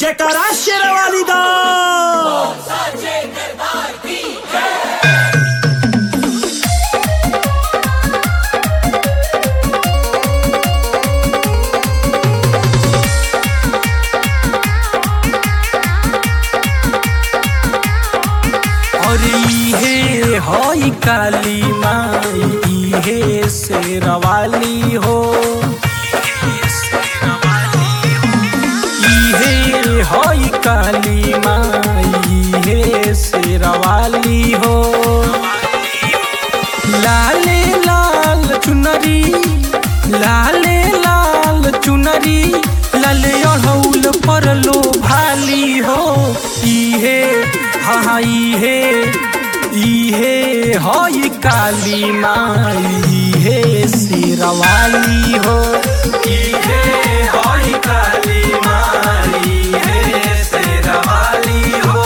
जयकारा शेरवाली दा और इहे हई काली माई इहे शेरवाली हो इहे हई काली माई इहे शेरवाली हो लाले लाल चुनरी लाले लाल चुनरी लाले अढ़ौल पर लो भाली हो इहे हाँ इहे इहे हई काली माई इहे शेरवाली हो इहे हई काली माई इहे शेरवाली हो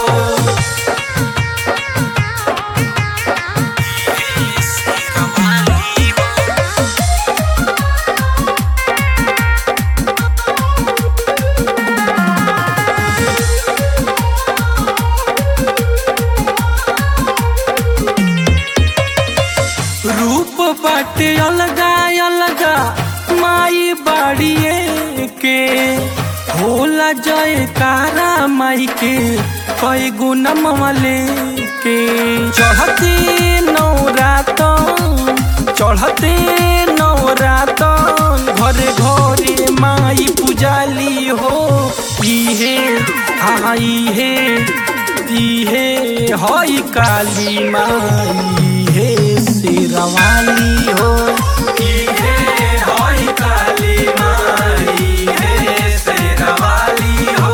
रूप बाटे अलगा अलगा माई बाड़िए के होला जयकारा माई के कई गुना मले के चढ़ते नौरातन चढ़ते नौरातन घरे घरे माई पुजाली हो इहे हाँ इहे इहे हई काली माई हे शेरवाली हो इहे हई काली माई हे शेरवाली हो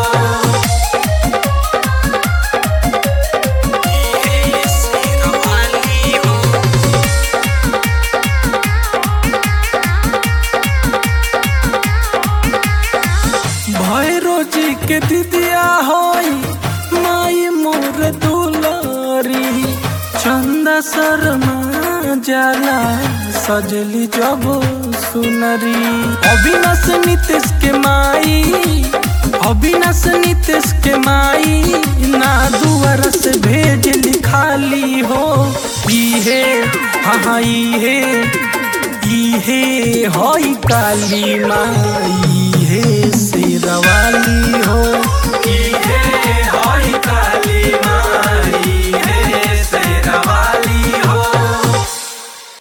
इहे शेरवाली हो भैरो जी के दिदिया होई माई मोर दुलारी चंदा शर्मा जाला सजली जब सुनरी अविनाश नीतीश के माई अविनाश नीतीश के माई ना दुआर से भेज लिखाली हो इहे हाँ इहे इहे हई काली माई हे शेरवाली हो